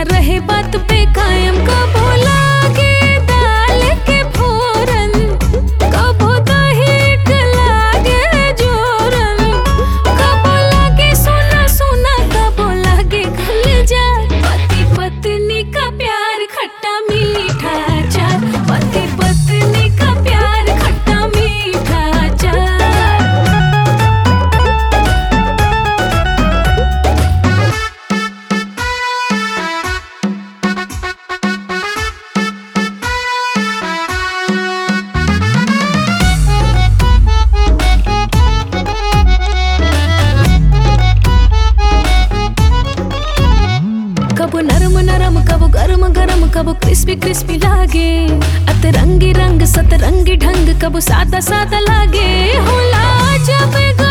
रहे बात पे कायम कबो लागे दाल के फोरन कबो दही के लागे जोरन कबो लागे सोना सोना कबो लागे खुल जा पति पत्नी का प्यार खट्टा मीठा चार पति पत्नी का प्यार खट्टा मीठा चार कबो नरम नरम कबो गरम गरम कबो क्रिस्पी क्रिस्पी लागे अतरंगी रंग सतरंगी ढंग कबो सादा सादा लागे होला जब